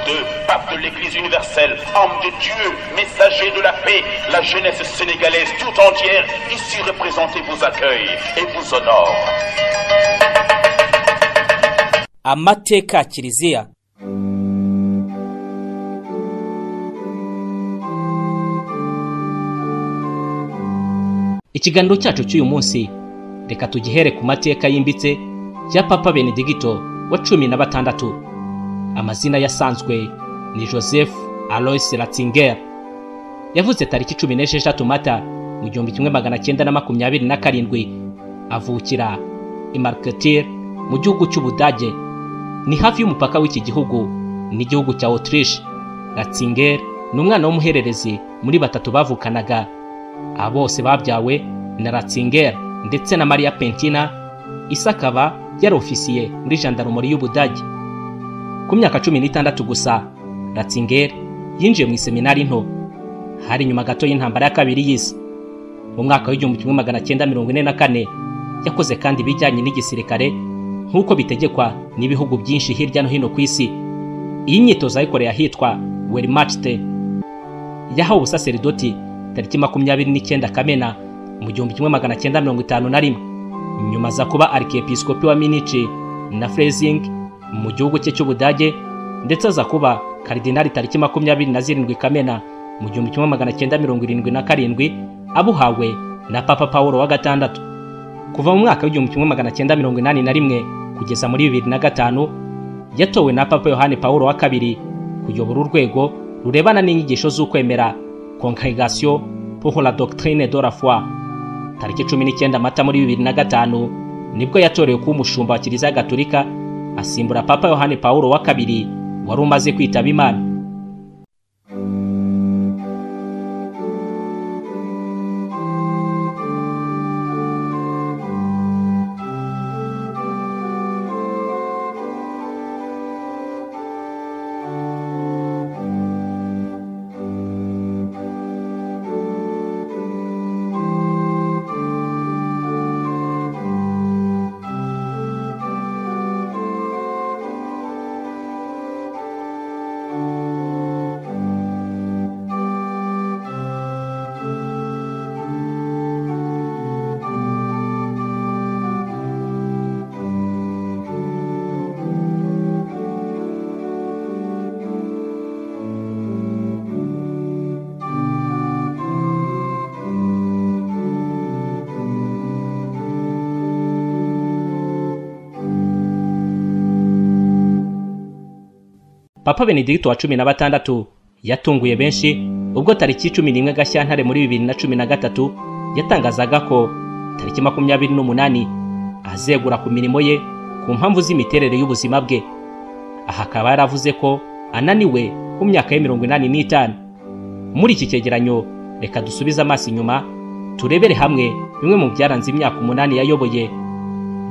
Dieu, pape de l'Église universelle, homme de Dieu, messager de la paix, la jeunesse sénégalaise tout entière ici représentée vous accueille et vous honore. amateka kiliziya ikiganiro cyacu cy'uyu munsi reka tugihere ku mateka yimbitse ya papa benedigito wa cumi na batandatu amazina yasanzwe ni joseph alois ratzinger yavuze tariki cumi n'esheshatu mata mu gihumbi kimwe magana cyenda na makumyabiri na karindwi avukira i marketir mu gihugu cy'ubudage ni hafi y'umupaka w'iki gihugu n'igihugu cya autriche ratzinger ni umwana w'umuhererezi muri batatu bavukanaga aba bose babyawe na ratzinger ndetse na maria pentina isa akaba yari ofisiye muri jandarumori y'ubudage ku myaka cumi n'itandatu gusa ratzinger yinjiye mu iseminari nto hari nyuma gato y'intambara ya kabiri y'isi mu mwaka w'igihumbi kimwe magana cyenda mirongo ine na kane yakoze kandi ibijyanye n'igisirikare nk'uko bitegekwa n'ibihugu byinshi hirya no hino ku isi iyi myitozo yayikoreye ahitwa werimachte yahawe ubusaseridoti tariki makumyabiri n'icyenda kamena mu gihumbi kimwe magana cyenda mirongo itanu na rimwe nyuma aza kuba arikepiskopi wa minici na frezing mu gihugu cye cy'ubudage ndetse aza kuba karidinali tariki makumyabiri na zirindwi kamena mu gihumbi kimwe magana cyenda mirongo irindwi na karindwi abuhawe na papa pawulo wa gatandatu kuva mu mwaka w'igihumbi kimwe magana cyenda mirongo inani na rimwe kugeza muri bibiri na gatanu yatowe na papa yohani pawulo wa kabiri kuyobora urwego rurebana n'inyigisho z'ukwemera congregation pour la doctrine de la foi tariki cumi n'icyenda mata muri bibiri na gatanu nibwo yatorewe kuba umushumba wa kiliziya gatolika asimbura papa yohani pawulo wa kabiri wari umaze kwitaba imana papa benedigito wa cumi na batandatu yatunguye benshi ubwo tariki cumi n'imwe gashyantare muri bibiri na cumi na gatatu yatangazaga ko tariki makumyabiri n'umunani azegura ku mirimo ye ku mpamvu z'imiterere y'ubuzima bwe aha akaba yaravuze ko ananiwe ku myaka ye mirongo inani n'itanu muri iki cyegeranyo reka dusubize amaso inyuma turebere hamwe bimwe mu byaranze imyaka umunani yayoboye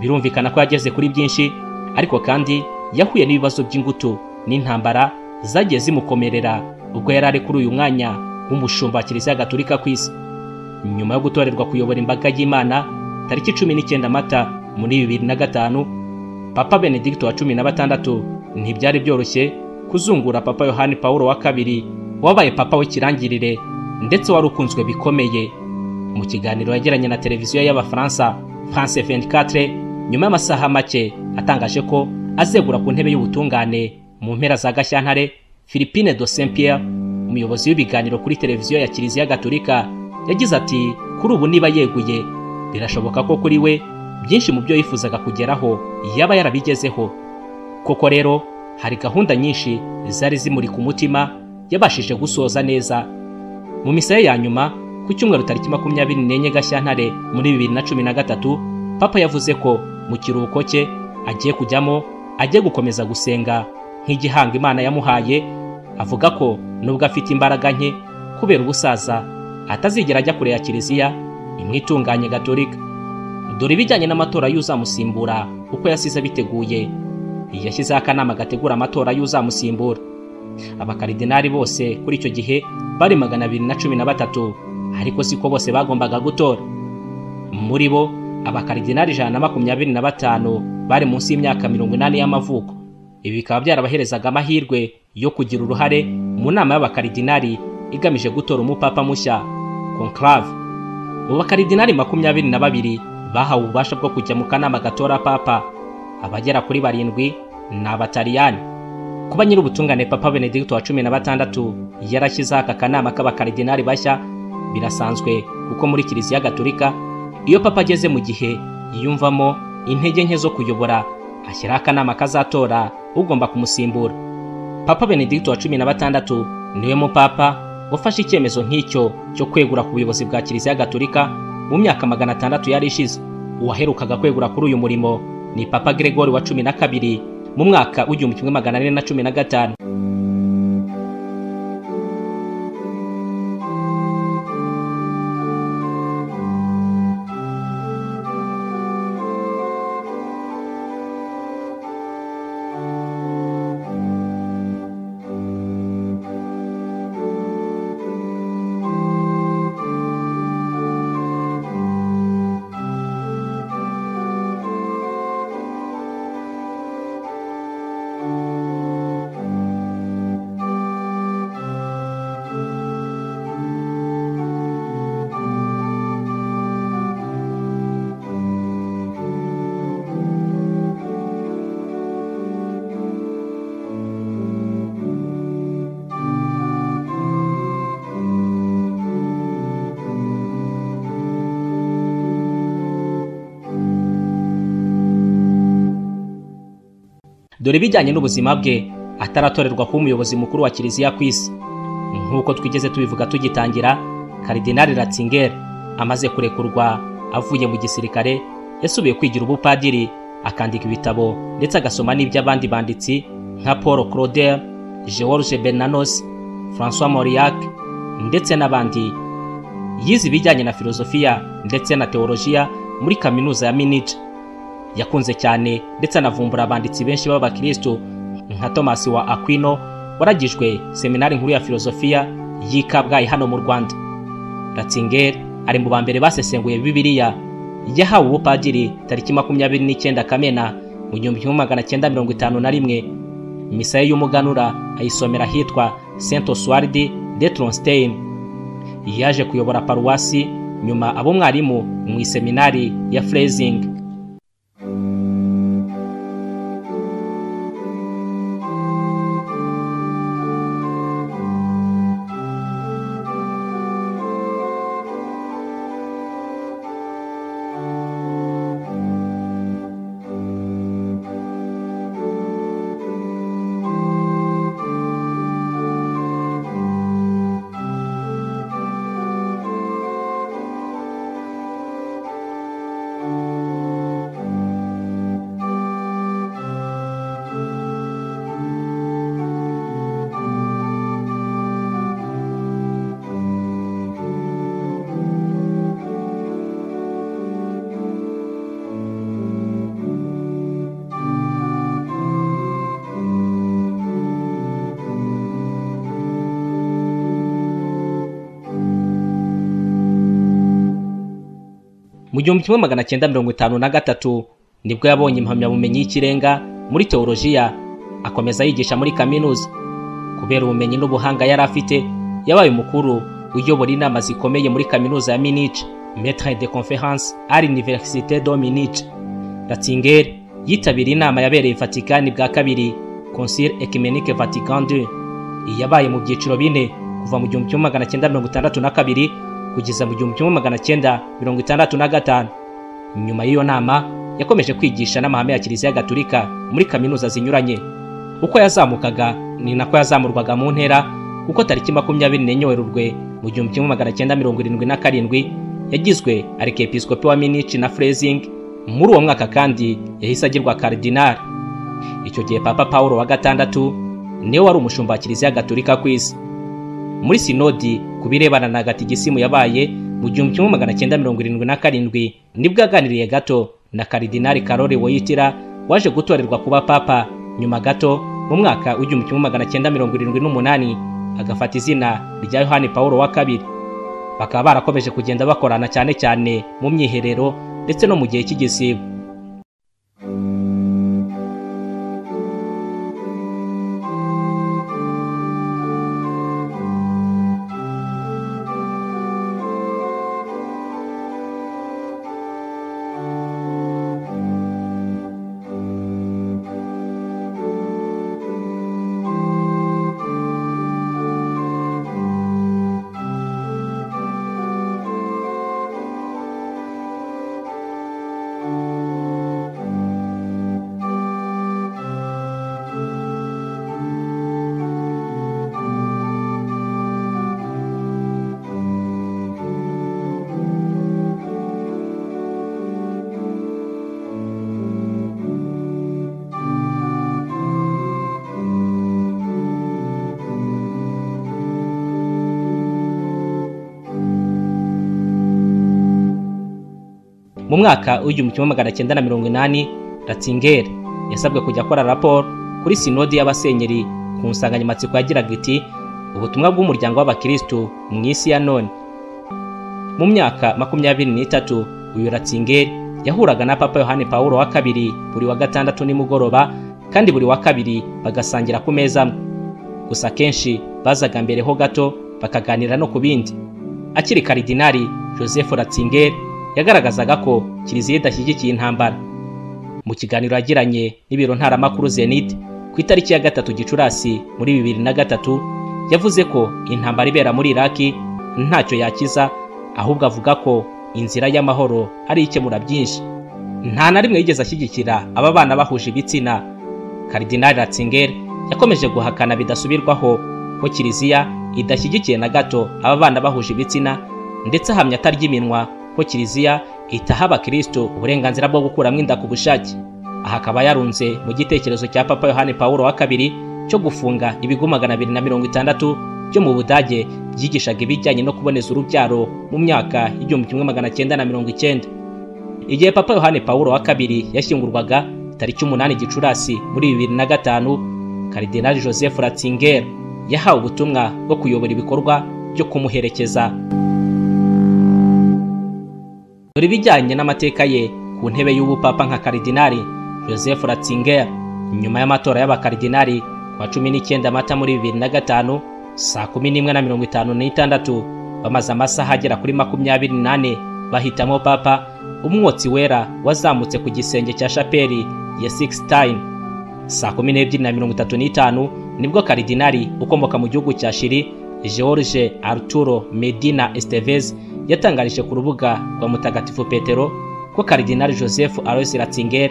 birumvikana ko yageze kuri byinshi ariko kandi yahuye n'ibibazo by'ingutu n'intambara zagiye zimukomerera ubwo yari ari kuri uyu mwanya w'umushumba wa kiliziya gatolika ku isi nyuma yo gutorerwa kuyobora imbaga y'imana tariki cumi n'icyenda mata muri bibiri na gatanu papa benedigito wa cumi na batandatu ntibyari byoroshye kuzungura papa yohani pawulo wa kabiri wabaye papa w'ikirangirire ndetse wari ukunzwe bikomeye mu kiganiro yagiranye na televiziyo y'abafaransa france 24 nyuma y'amasaha make atangaje ko azegura ku ntebe y'ubutungane mu mpera za gashyantare philippine do saint pierre umuyobozi w'ibiganiro kuri televiziyo ya kiliziya gatolika yagize ati kuri ubu niba yeguye birashoboka ko kuri we byinshi mu byo yifuzaga kugeraho yaba yarabigezeho koko rero hari gahunda nyinshi zari zimurika umutima yabashije gusoza neza mu misa ye ya nyuma ku cyumweru tariki makumyabiri n'enye gashyantare muri bibiri na cumi na gatatu papa yavuze ko mu kiruhuko cye agiye kujyamo agiye gukomeza gusenga nk'igihanga imana yamuhaye avuga ko nubwo afite imbaraga nke kubera ubusaza atazigera ajya kure ya kiliziya imwe itunganye gatolika dore ibijyanye n'amatora y'uzamusimbura uko yasize biteguye yashyizeho akanama gategura amatora y'uzamusimbura abakaridinari bose kuri icyo gihe bari magana abiri na cumi na batatu ariko siko bose bagombaga gutora muri bo abakaridinari ijana na makumyabiri na batanu bari munsi y'imyaka mirongo inani y'amavuko ibi bikaba byarabaherezaga amahirwe yo kugira uruhare mu nama y'abakaridinari igamije gutora umupapa mushya conclave mu bakaridinari makumyabiri na babiri bahawe ububasha bwo kujya mu kanama gatora papa abagera kuri barindwi ni abataliyani kuba nyir'ubutungane papa benedikito wa cumi na batandatu yarashyizeho aka kanama k'abakaridinari bashya birasanzwe kuko muri kiliziya gaturika iyo papa ageze mu gihe yiyumvamo intege nke zo kuyobora ashyiraho akanama kazatora ugomba kumusimbura papa benedikito wa cumi na batandatu niwe mupapa wafashe icyemezo nk'icyo cyo kwegura ku buyobozi bwa kiliziya gaturika mu myaka magana atandatu yari ishize uwaherukaga kwegura kuri uyu murimo ni papa Gregory wa cumi na kabiri mu mwaka w'igihumbi kimwe magana ane na cumi na gatanu dore ibijyanye n'ubuzima bwe ataratorerwa kuba umuyobozi mukuru wa kiliziya ku isi nk'uko twigeze tubivuga tugitangira karidinari ratsingeri amaze kurekurwa avuye mu gisirikare yasubiye kwigira ubupadiri akandika ibitabo ndetse agasoma n'iby'abandi banditsi nka paul claudel george bernanos francois mauriac ndetse n'abandi yize ibijyanye na filozofiya ndetse na teolojiya muri kaminuza ya minija yakunze cyane ndetse anavumbura abanditsi benshi b'abakristo nka Thomas wa Aquino waragijwe seminari nkuru ya filozofiya y'i Kabgayi hano mu Rwanda Ratzinger ari mu bambere basesenguye Bibiliya yahawe ubupadiri tariki makumyabiri n'icyenda Kamena mu gihumbi kimwe magana cyenda mirongo itanu na rimwe misa ye y'umuganura ayisomera ahitwa Saint Oswald de Tronstein yaje kuyobora paruwasi nyuma ab'umwarimu mu iseminari ya Freising mu gihumbi kimwe magana cyenda mirongo itanu na gatatu nibwo yabonye impamyabumenyi y'ikirenga muri teolojiya akomeza yigisha muri kaminuza kubera ubumenyi n'ubuhanga yari afite yabaye umukuru uyobora inama zikomeye muri kaminuza ya minice metre de conference à l'université de minice ratzinger yitabiriye inama yabereye vatikani bwa kabiri concile ecumenique vatican ii yabaye mu byiciro bine kuva mu gihumbi kimwe magana cyenda mirongo itandatu na kabiri kugeza mu gihumbi kimwe magana cyenda mirongo itandatu na gatanu nyuma y'iyo nama yakomeje kwigisha n'amahame ya kiliziya gaturika muri kaminuza zinyuranye uko yazamukaga ni nako yazamurwaga mu ntera kuko tariki makumyabiri n'enye werurwe mu gihumbi kimwe magana cyenda mirongo irindwi na karindwi yagizwe arikepisikopi wa minici na freezing muri uwo mwaka kandi yahise agirwa karidinari icyo gihe papa paul wa gatandatu niwe wari umushumba wa kiliziya gaturika ku isi muri sinodi ku birebana na gatigisimu yabaye mu gihumbi kimwe magana cyenda mirongo irindwi na karindwi nibwo aganiriye gato na karidinari karori woyitira waje gutorerwa kuba papa nyuma gato mu mwaka w'igihumbi kimwe magana cyenda mirongo irindwi n'umunani agafata izina rya yohani paul wa kabiri bakaba barakomeje kugenda bakorana cyane cyane mu myiherero ndetse no mu gihe cy'igisibo mu mwaka w'igihumbi kimwe magana cyenda na mirongo inani ratzingeri yasabwe kujya akora raporo kuri sinodi y'abasenyeri ku nsanganyamatsiko yagiraga iti ubutumwa bw'umuryango w'abakirisitu mu isi ya none mu myaka makumyabiri n'itatu uyu ratzingeri yahuraga na papa yohani paul wa kabiri buri wa gatandatu nimugoroba kandi buri wa kabiri bagasangira ku meza amwe gusa akenshi bazaga mbere ho gato bakaganira no ku bindi akiri karidinari joseph ratzinger yagaragazaga ko kiliziya idashyigikiye intambara mu kiganiro yagiranye n'ibiro ntaramakuru zenit ku itariki ya gatatu gicurasi muri bibiri na gatatu yavuze ko intambara ibera muri iraki ntacyo yakiza ahubwo avuga ko inzira y'amahoro ari ikemura byinshi nta na rimwe yigeze ashyigikira aba bana bahuje ibitsina karidinari ratzingeri yakomeje guhakana bidasubirwaho ko kiliziya idashyigikiye na gato aba bana bahuje ibitsina ndetse ahamya atarya iminwa ko kiliziya itaha abakirisitu uburenganzira bwo gukuramo inda ku bushake aha akaba yarunze mu gitekerezo cya papa yohani paul wa kabiri cyo gufunga ibigo magana abiri na mirongo itandatu byo mu budage byigishaga ibijyanye no kuboneza urubyaro mu myaka y'igihumbi kimwe magana cyenda na mirongo icyenda igihe papa yohani paul wa kabiri yashyingurwaga tariki umunani gicurasi muri bibiri na gatanu karidinali joseph ratzinger yahawe ubutumwa bwo kuyobora ibikorwa byo kumuherekeza dore ibijyanye n'amateka ye ku ntebe y'ubupapa nka karidinali joseph ratzinger nyuma y'amatora y'abakaridinali kuwa cumi n'icyenda mata muri bibiri na gatanu saa kumi n'imwe na mirongo itanu n'itandatu bamaze amasaha agera kuri makumyabiri n'ane bahitamo papa umwotsi wera wazamutse ku gisenge cya shapeli ya sigisitayini saa kumi n'ebyiri na mirongo itatu n'itanu nibwo karidinari ukomoka mu gihugu cya shiri george arturo medina estevez yatangarije ku rubuga rwa mutagatifu petero ko karidinari joseph alois ratzinger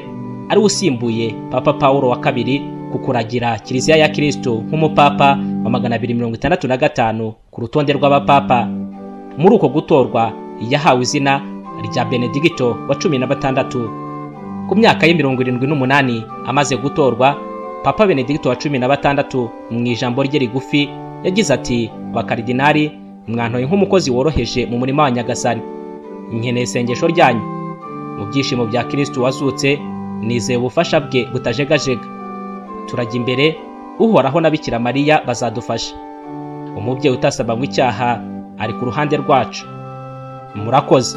ariwe usimbuye papa paul wa kabiri ku kuragira kiliziya ya kirisitu nk'umupapa wa magana abiri mirongo itandatu na gatanu ku rutonde rw'abapapa muri uko gutorwa yahawe izina rya benedigito wa cumi na batandatu ku myaka ye mirongo irindwi n'umunani amaze gutorwa papa benedigito wa cumi na batandatu mu ijambo rye rigufi yagize ati bakaridinari mwantoye nk'umukozi woroheje mu murima wa nyagasani nkeneye isengesho ryanyu mu byishimo bya kirisitu wazutse nizeye ubufasha bwe butajegajega turajya imbere uhoraho na bikira mariya bazadufasha umubyeyi utasabanywa icyaha ari ku ruhande rwacu murakoze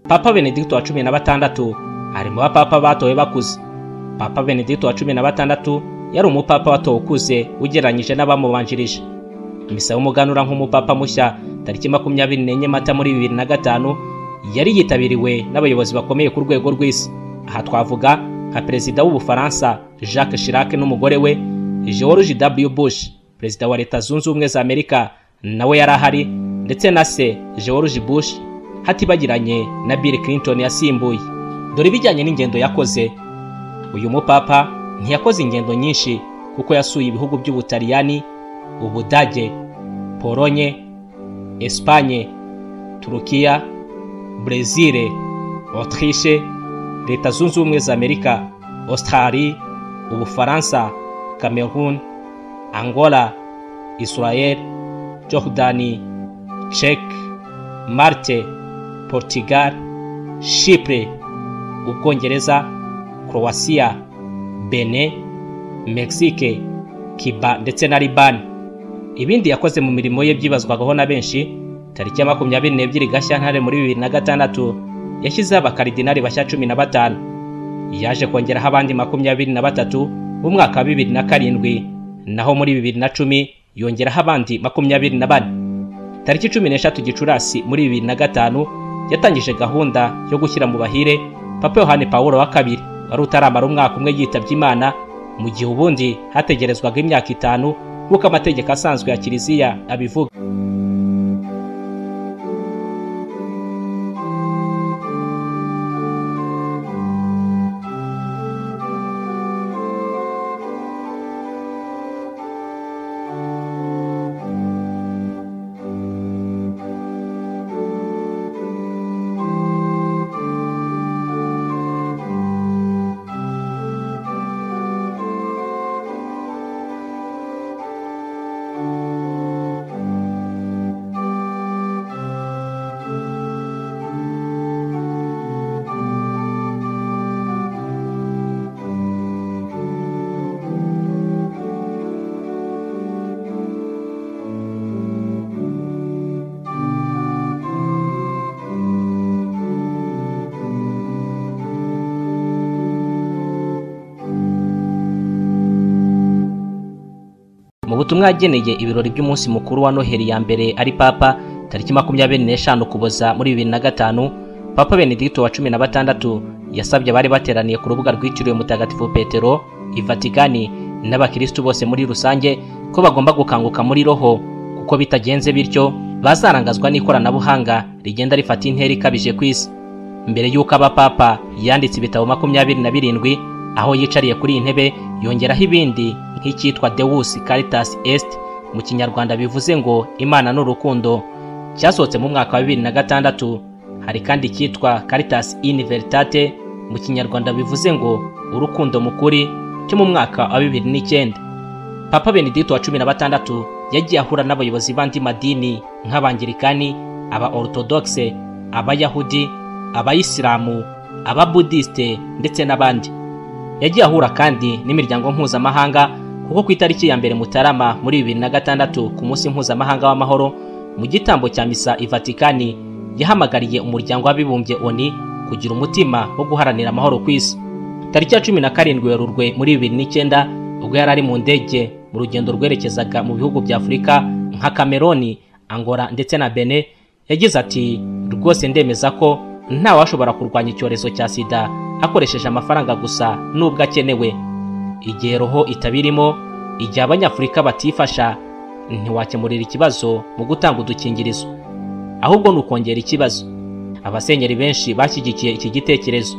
papa benedigito wa cumi na batandatu ari mu bapapa batowe bakuze papa benedigito wa cumi na batandatu yari umupapa watowe ukuze ugereranyije n'abamubanjirije misa y'umuganura nk'umupapa mushya tariki makumyabiri n'enye mata muri bibiri na gatanu yari yitabiriwe n'abayobozi bakomeye ku rwego rw'isi aha twavuga nka perezida w'ubufaransa jacques chirac n'umugore we george w bush perezida wa leta zunze ubumwe za amerika nawe yari ahari ndetse na se george bush hatibagiranye na bill clinton yasimbuye dore ibijyanye n'ingendo yakoze uyu mupapa ntiyakoze ingendo nyinshi kuko yasuye ibihugu by'ubutaliyani ubudage polonye esipanye turukiya brezil autriche leta zunze ubumwe za amerika australie ubufaransa cameroon angola israel jordani czech marte portugal shipure ubwongereza croatia bene mexique kiba ndetse na libani ibindi yakoze mu mirimo ye byibazwagaho na benshi tariki ya makumyabiri n'ebyiri gashyantare muri bibiri na gatandatu yashyizeho abakaridinari bashya cumi na batanu yaje kongeraho abandi makumyabiri na batatu b'umwaka wa bibiri na karindwi naho muri bibiri na cumi yongeraho abandi makumyabiri na bane tariki cumi n'eshatu gicurasi muri bibiri na gatanu yatangije gahunda yo gushyira mu bahire papa yohani paul wa kabiri wari utaramara umwaka umwe yitabye imana mu gihe ubundi hategerezwaga imyaka itanu nk'uko amategeko asanzwe ya kiliziya abivuga mu butumwa yageneye ibirori by'umunsi mukuru wa noheli ya mbere ari papa tariki makumyabiri n'eshanu kuboza muri bibiri na gatanu papa benedikito wa cumi na batandatu yasabye abari bateraniye ku rubuga rwitiriwe mutagatifu petero i vatikani n'abakirisitu bose muri rusange ko bagomba gukanguka muri roho kuko bitagenze bityo bazarangazwa n'ikoranabuhanga rigenda rifata intera ikabije ku isi mbere y'uko aba papa yanditse ibitabo makumyabiri na birindwi aho yicariye kuri iyi ntebe yongeraho ibindi nk'icyitwa Deus Caritas Est mu kinyarwanda bivuze ngo Imana n'urukundo cyasohotse mu mwaka wa bibiri na gatandatu hari kandi icyitwa Caritas in Veritate mu kinyarwanda bivuze ngo urukundo mu kuri cyo mu mwaka wa bibiri n'icyenda papa benedikito wa cumi na batandatu yagiye ahura n'abayobozi b'andi madini nk'abangirikani aba orutodogise abayahudi abayisilamu ababudisite ndetse n'abandi yagiye ahura kandi n'imiryango mpuzamahanga kuko ku itariki ya mbere mutarama muri bibiri na gatandatu ku munsi mpuzamahanga w'amahoro mu gitambo cya misa i vatikani yahamagariye umuryango w'abibumbye oni kugira umutima wo guharanira amahoro ku isi tariki ya cumi na karindwi werurwe muri bibiri n'icyenda ubwo yari ari mu ndege mu rugendo rwerekezaga mu bihugu bya afurika nka kameroni angora ndetse na bene yagize ati rwose ndemeza ko ntawashobora kurwanya icyorezo cya sida akoresheje amafaranga gusa nubwo akenewe igihe roho itabirimo igihe abanyafurika batifasha ntiwakemurira ikibazo mu gutanga udukingirizo ahubwo ni ukongera ikibazo abasenyeri benshi bashyigikiye iki gitekerezo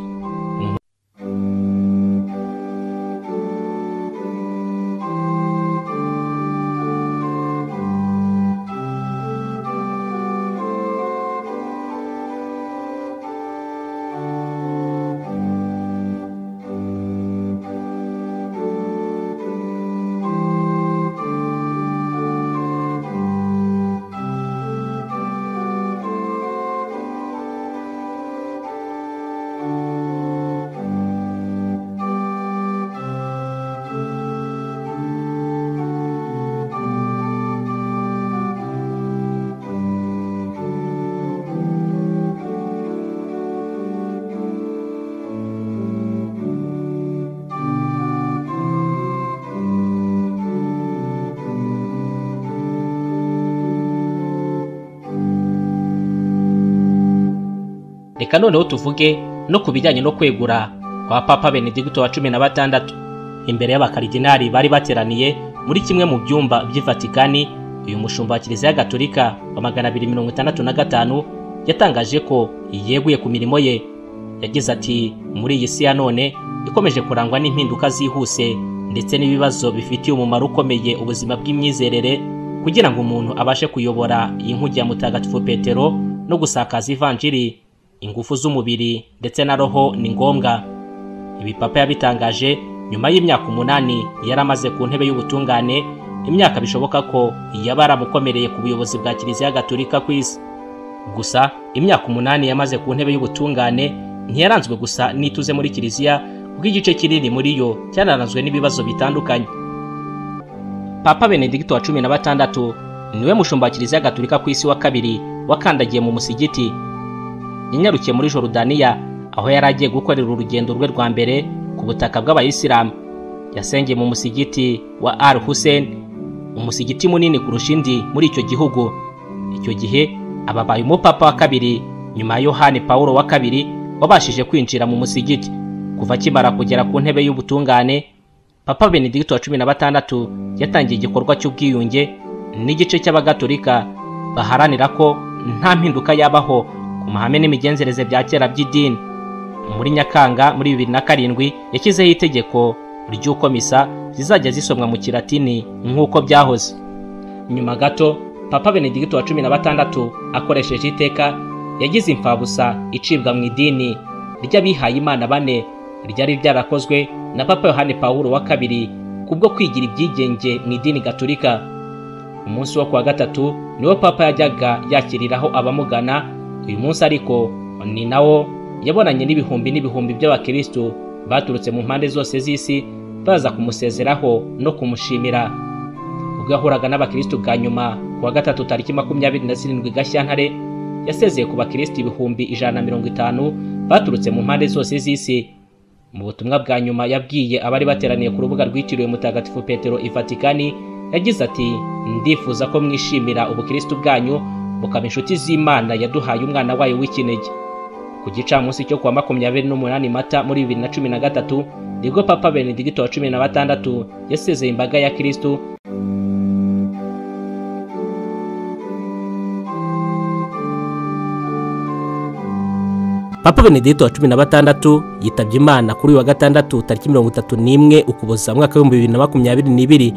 reka noneho tuvuge no ku bijyanye no kwegura kwa papa benedikito wa cumi na batandatu imbere y'abakaridinari bari bateraniye muri kimwe mu byumba by'i vatikani uyu mushumba wa kiliziya gatolika wa magana abiri mirongo itandatu na gatanu yatangaje ko yeguye ku mirimo ye yagize ati muri iyi si ya none ikomeje kurangwa n'impinduka zihuse ndetse n'ibibazo bifitiye umumaro ukomeye ubuzima bw'imyizerere kugira ngo umuntu abashe kuyobora iyi nkugi ya mutagatifu petero no gusakaza ivanjiri ingufu z'umubiri ndetse na roho ni ngombwa ibi papa yabitangaje nyuma y'imyaka umunani yari amaze ku ntebe y'ubutungane imyaka bishoboka ko yaba yaramukomereye ku buyobozi bwa kiliziya gatolika ku isi gusa imyaka umunani yamaze ku ntebe y'ubutungane ntiyaranzwe gusa n'ituze muri kiliziya kuko igice kinini muri yo cyanaranzwe n'ibibazo bitandukanye papa benedikito wa cumi na batandatu niwe mushumba wa kiliziya gatolika ku isi wa kabiri wakandagiye mu musigiti yanyarukiye muri Jorodaniya aho yari agiye gukorera urugendo rwe rwa mbere ku butaka bw'abayisilamu yasengeye mu musigiti wa al hussein umusigiti munini kurusha indi muri icyo gihugu icyo gihe ababaye umupapa wa kabiri nyuma ya yohani paul wa kabiri wabashije kwinjira mu musigiti kuva akimara kugera ku ntebe y'ubutungane papa benedicto wa cumi na batandatu yatangiye igikorwa cy'ubwiyunge n'igice cy'abagatolika baharanira ko nta mpinduka yabaho ku mahame n'imigenzereze bya kera by'idini muri nyakanga muri bibiri na karindwi yashyizeho itegeko ry'uko misa zizajya zisomwa mu kiratini nk'uko byahoze nyuma gato papa benedicto wa cumi na batandatu akoresheje iteka yagize imfabusa icibwa mu idini ry'abihaye imana bane ryari ryarakozwe na papa yohani paul wa kabiri kubwo kwigira ibyigenge mu idini gaturika umunsi wo kuwa gatatu niwo papa yajyaga yakiriraho abamugana uyu munsi ariko ni nawo yabonanye n'ibihumbi n'ibihumbi by'abakirisitu baturutse mu mpande zose z'isi baza kumusezeraho no kumushimira ubwo yahuraga n'abakirisitu bwa nyuma ku wa gatatu tariki makumyabiri na zirindwi gashyantare yasezeye ku bakirisitu ibihumbi ijana na mirongo itanu baturutse mu mpande zose z'isi mu butumwa bwa nyuma yabwiye abari bateraniye ku rubuga rwitiriwe mutagatifu petero i vatikani yagize ati ndifuza ko mwishimira ubukirisitu bwanyu mukaba inshuti z'imana yaduhaye umwana wayo w'ikinege ku gicamunsi cyo kuwa makumyabiri n'umunani mata muri bibiri na cumi na gatatu nibwo papa benedigito wa cumi na batandatu yasezeye imbaga ya kirisitu papa benedigito wa cumi na batandatu yitabye imana kuri uyu wa gatandatu tariki mirongo itatu n'imwe ukuboza umwaka w'ibihumbi bibiri na makumyabiri n'ibiri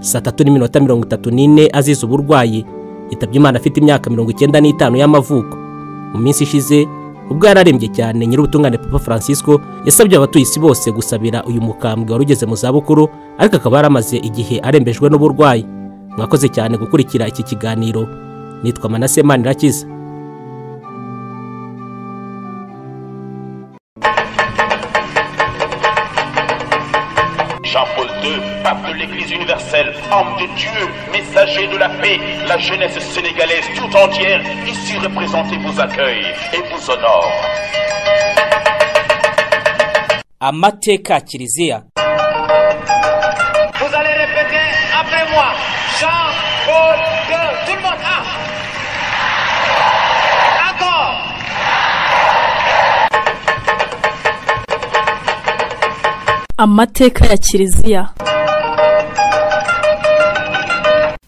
saa tatu n'iminota mirongo itatu n'ine azize uburwayi yitabye imana afite imyaka mirongo icyenda n'itanu y'amavuko mu minsi ishize ubwo yari arembye cyane nyir'ubutungane papa francisco yasabye abatuye isi bose gusabira uyu mukambwe wari ugeze mu zabukuru ariko akaba yaramaze igihe arembejwe n'uburwayi mwakoze cyane gukurikira iki kiganiro nitwa manase manirakiza Jean-Paul II, pape de l'Église universelle, homme de Dieu, messager de la paix, la jeunesse sénégalaise tout entière, ici représentée vous accueille et vous honore. amateka kiliziya Vous allez répéter après moi. Jean, Paul, II. Tout le monde. Un. Encore. amateka ya kiliziya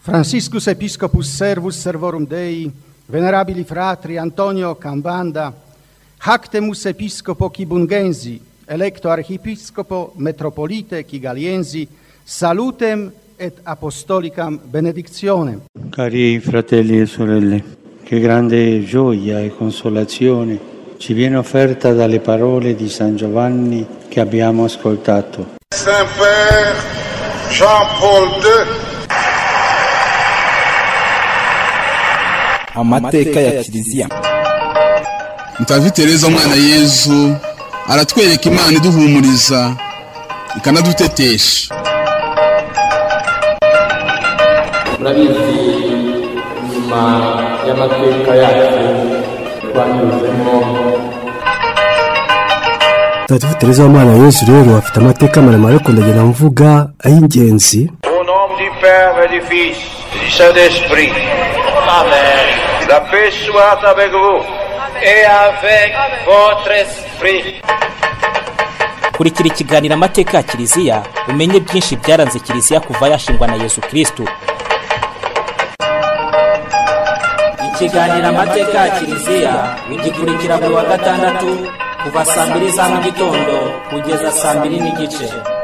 Franciscus Episcopus Servus Servorum Dei, venerabili fratri Antonio Cambanda, Hactemus Episcopo Kibungensi, electo Archiepiscopo Metropolite Kigaliensi, salutem et apostolicam benedictionem. Cari fratelli e sorelle, che grande gioia e consolazione ci viene offerta dalle parole di San Giovanni che abbiamo ascoltato. Saint-Père Jean-Paul II, amateka ya kiliziya mutagatifu tereza umwana yezu aratwereka imana iduhumuriza ikanadutetesha murabizi nyuma y'amateka yacu twanyuzemo mutagatifu tereza w'umwana yezu rero afite amateka maremare yo kundagira mvuga ay'ingenzi au nom du Père et du Fils et du Saint-Esprit, Amen. la paix soit avec vous. Et avec votre esprit. kurikira ikiganiro amateka ya kiliziya umenye byinshi byaranze kiliziya kuva yashingwa na yesu kirisitu ikiganiro amateka ya kiliziya ugikurikira buri wa gatandatu kuva saa mbiri za mu gitondo kugeza saa mbiri n'igice